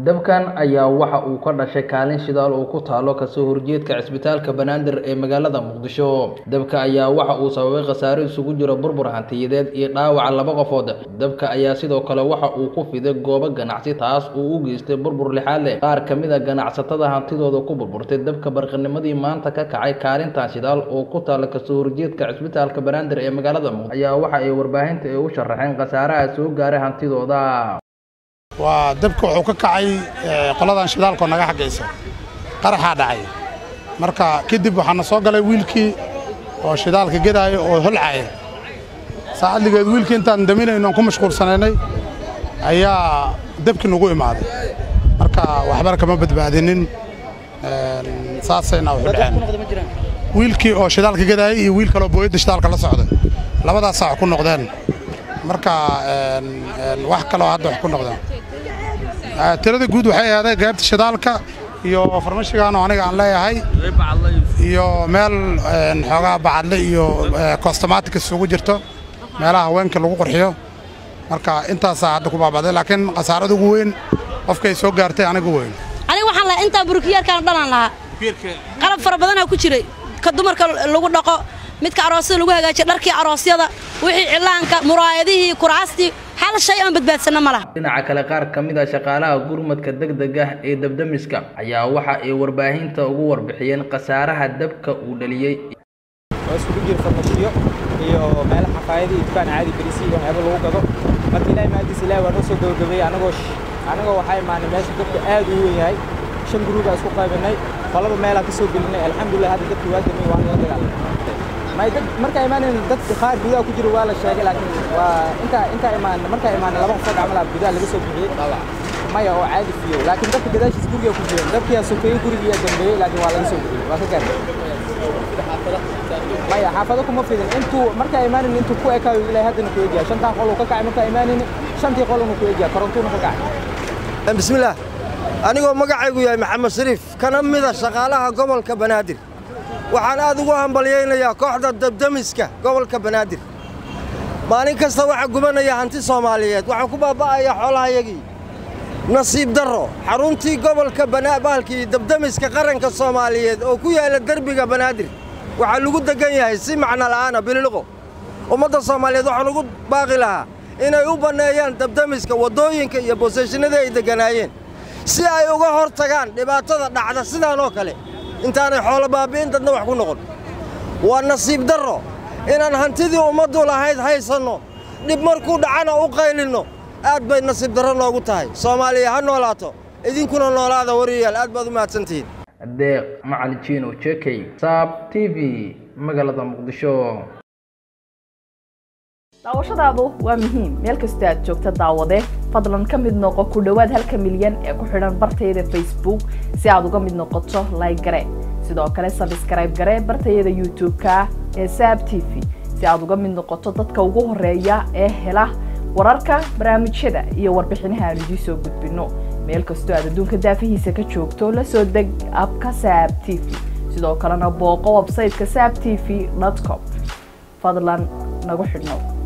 dabkan ayaa waxa uu ka dhashay kaalin shidaal oo ku taalo kasoo horjeedka cisbitaalka banaadir ee magaalada muqdisho dabka ayaa waxa uu sababay khasaare isugu jiro burbur hantiyadeed iyo dhaawaca laba qofood dabka ayaa sidoo kale waxa uu ku fiday goobo ganacsi taas uu u geystay burbur lixaad leh qaar ka mid a ganacsatada hantidooda ku burburtay dabka barqanimadii maanta ka kacay kaalintan shidaal oo ku taala kasoo horjeedka cisbitaalka banaadir ee magaalada muqdisho ayaa waxa ay warbaahinta ay u sharaxeen khasaaraha soo gaaray hantidooda waa dabka wuxuu ka kacay qoladan shidaalkoo naga xaggaysa qaraxaa dhacay marka kadib waxaana soo galay wiilkii oo shidaalka gedaaya oo holcaya saacadligeed wiilkii intaan daminayno aan ku mashquulsanaynay ayaa dabkii nagu imaaday marka waxbana kama badbaadinin saasayna wuxu dhaceen wiilkii oo shidaalka gedaayay iyo wiil kaloo booyadda shidaalka la socday labadaas saac ku noqdeen marka wax kaloo hadda wax ku noqdeen tirada guud waxay ahaaday gaabta shidaalka iyo farmashigaanoo aniga aan leeyahay iyo meel xoogaa bacadle iyo kostomaatika isugu jirto meelaha haweenka lagu qurxiyo marka intaasaa hadda ku baaba'day laakiin khasaarada ugu weyn qofkay soo gaartay aniga weyn aniga waxaan lahaa intaa burukiyaarkaan dhalan lahaa qalab fara badanaa ku jiray ka dumarka lagu dhaqo midka aroosyada lagu hagaajiyo dharkii aroosyada wixii cillaanka muraayadihii kuraastii hal shay aan badbaadsanno ma laha dhinaca kale qaar ka mid a shaqaalaha gurmadka degdeg ah ee dabdamiska ayaa waxa ay warbaahinta ugu warbixiyeen khasaaraha dabka uu dhaliyey oo iskugu jira farmashiyo iyo meelo xafaayada iyo dukaan caadi berisi iyo waxyaaba lagu gado marka ilaahay maadiis ilaahay waa noo soo gabagabeeyey anagoo anagoo waxaa imaanay meesha dabka aad u weyn yahay shan guruubaa isku qaybinay qolaba meelaa ka soo gelinay alxamdulilah hadda dadka waa damay waan la dagaalamay may dad markaa imaanayna dad qaar gudaha ku jira waa la sheegay laakiin waa intaa intaa imaan markaa imaanay laba qof oo gacmo laha gudaha laga soo bixiyey maya oo caadi fiyo laakiin dadka gadaashiis guriga ku jireen dabkiyaa sokeeyey gurigiyaa dambeeyey laakiin waa laga soo bixiyey waa ka gaarnay maya xaafado kuma fidin intuu markaa imaanayna intuu ku ekaayo ilaahay haddana ku egyahay shantaa qol uu ka kacay markaa imaanayna shantii qoluna ku egyahay korontuuna ka kacay bismillaah anigoo magacaygu yahay maxamed shariif kana mida shaqaalaha gobolka banaadir waxaan aad ugu hambalyaynayaa kooxda dabdamiska gobolka banaadir maalin kasta waxaa gubanaya hanti soomaaliyeed waxaa ku baaba'aya xoolahayagii nasiib darro xaruntii gobolka bahalkii dabdamiska qaranka soomaaliyeed oo ku yaalla derbiga banaadir waxaa lagu deggan yahay si macno la'aana bililiqo ummadda soomaaliyeed waxaan ugu baaqi lahaa inay u banneeyaan dabdamiska waddooyinka iyo booseshinadii ay degganaayeen si ay uga hor tagaan dhibaatada dhacda sidaan oo kale intaanay xoolo baabi'in dadna wax ku noqon waa nasiib darro inaan hantidii ummaddu lahayd haysanno dhib markuu dhacana u qaylinno aad bay nasiib darro noogu tahay soomaaliya ha noolaato idinkuna noolaada wariyayaal aad baad u mahadsantihiin deeq macali jiino jekey saab t v magaalada muqdisho daawashadaadu waa muhiim meel kastoo aad joogta daawade fadlan ka mid noqo ku dhowaad halka milyan ee ku xidhan bartayada facebook si aad uga mid noqoto like gare sidoo kale sabskrayb gare bartayada youtube-ka ee saab t v si aad uga mid noqoto dadka ugu horeeya ee hela wararka barnaamijyada iyo warbixinaha aan idiin soo gudbinno meel kastoo aad adduunka daafihiisa ka joogto la soo deg abka saab t v sidoo kalena booqo websayteka saab t v com fadlan nagu xidhnow